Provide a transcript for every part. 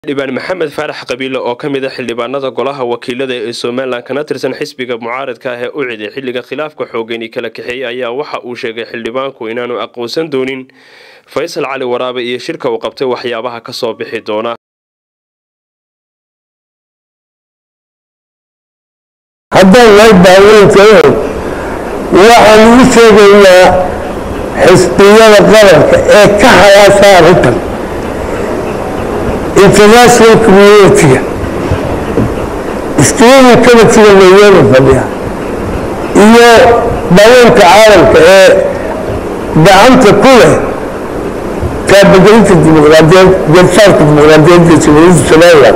xildhibaan maxamed faarax qabiile oo ka mid a xildhibaanada golaha wakiilada ee somalilan kana tirsan xisbiga mucaaradka ah ee u ciday xilliga khilaafka xoogani kala kaxeeyey ayaa waxa uu sheegay xildhibaanku inaanu aqoonsan doonin faysal cali waraabe iyo shirka uu qabtay waxyaabaha ka soo bixi doona haddaan nahay daaweyntayo waxaan ugu sheegaynaa xisbiyada qaranka ee ka halaasa arrintan international communitiga iskiyada kamatiga nairobi fadhiya iyo daaweynka caalamka ee gacanta ku leh kaabagelinta dimuqraadiyeed garsaarka dimuqraadiyeedda jamhuuriyadda somaliland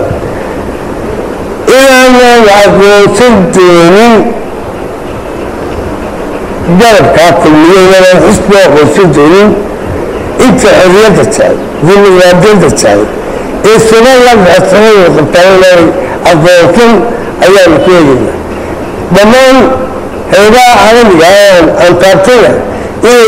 inaanan aqoonsan doonin garabkaa kulmiyo inaanan xisbi aqoonsan doonin inta xorriyadda tahay dimuqraadiyadda tahay ee somaliland xasanada qabtaa inaanan aqoonsan ayaanu ku eegaynaa dhammaan heebaha caalamiga aan aan taabtana inay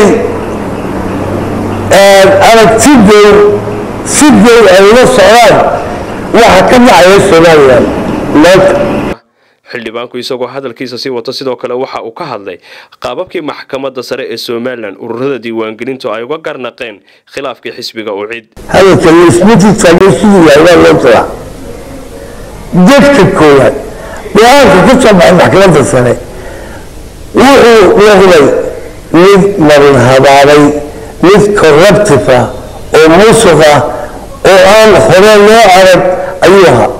aragti dow si dow ay ula socdaan waxa ka dhacaya somaliland xildhibaanku isagoo hadalkiisa sii wato sidoo kale waxa uu ka hadlay qaababkii maxkamadda sare ee somalilan ururada diiwaangelintu ay uga garnaqeen khilaafkii xisbiga u cid hadalka laismatiisaayo siduu yahay waa loo diraa dadka koowaad go-aanka ka soo baxay maxkamadda sare wuxuu noqday mid marin habaabay mid corruptive ah oo musuq ah oo aan hore loo arag ayuu ahaa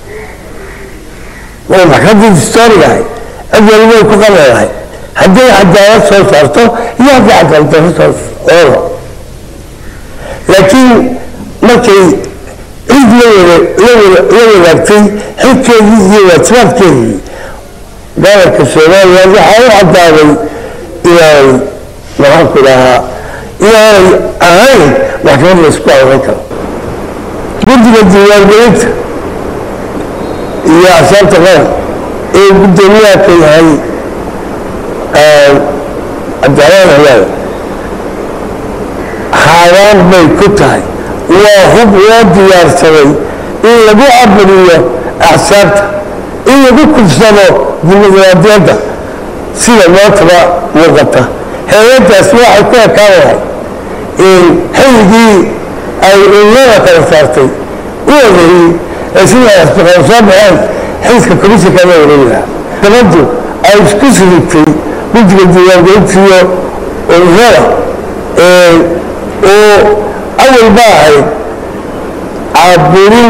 way maxkamadda distoorigahay cid walibay ku qabeelahay hadday cadaalad soo saarto iyo hadday cadaaladdarro soo oola laakiin markay cid la wadaagtay xilkeedii iyo waajibaadkeedii gobolka somaliland waxaa u caddaaday inaan maxaanku dhahaa inaanay ahayn maxkamad laysku aran karo guddiga diiwaangelinta iyo axsaabta qaran ee guddoomiyaha ka yahay cabdiraxmaan halaal xaaraan bay ku tahay waa hub loo diyaarsaday in lagu caburiyo axsaabta in lagu kufsado dimuqraadiyadda sida maantaba muuqata hay-addaas waxay ku ekaan lahay in xilligii ay ururada kala saartay u ogeeyey ee sidaas baqan soo baxeen xilka komishanka la wareegaha gabaddu ay isku sirigtay guddiga diiwaangelintiyo ururada oo awal ba ahayd caburin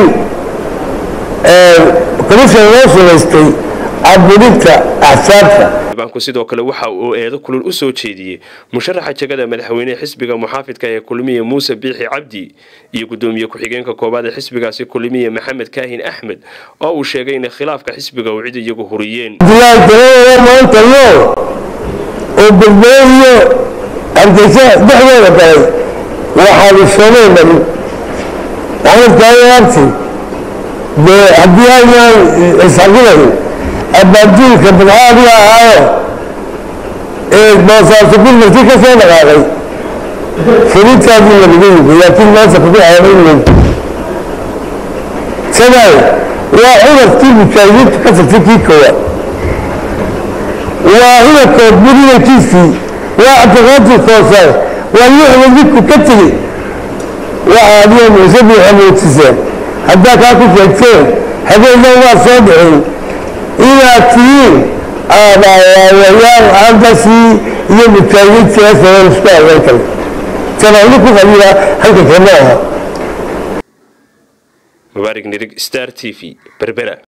komishan loo samaystay caburinta axsaabta xildhibaanku sidoo kale waxa uu eedo kulul u soo jeediyey musharaxa jegada madaxweynehe xisbiga muxaafidka ee kulmiye muuse biixi cabdi iyo guddoomiye ku-xigeenka koowaad ee xisbigaasi kulmiye maxamed kaahin axmed oo uu sheegay inay khilaafka xisbiga uu cid iyagu huriyeen dilaadaladooda maanta nool oo berbere iyo hargeysa dhexdooda galay waxaanu soomay marin maxamed kaahin abti dee haddii aynaan isxaqilayn abaaduulka badcaadiga ahaayo ee boosaaso gurmarti ka soo dhaqaaqay fulintaadii lagaga yimi laakiin maanta kugu ceebayn sadaay waa cudurkii mujaahidiintu ka tagtay kii koowaad waa cudurkood murinankiisii waa cabdiqaadir koosaar waa lixda midku ka tegey waxa adiga muuse buuxa muutiseen haddaa kaa ku sheegteen habeennan waa soo dhixin inaad tihiin aabaayayaal aandasii iyo mujaahidiintii asagan isku agan kale tanaani ku qaliya halka kama aha mubaarig nirig star t v berbera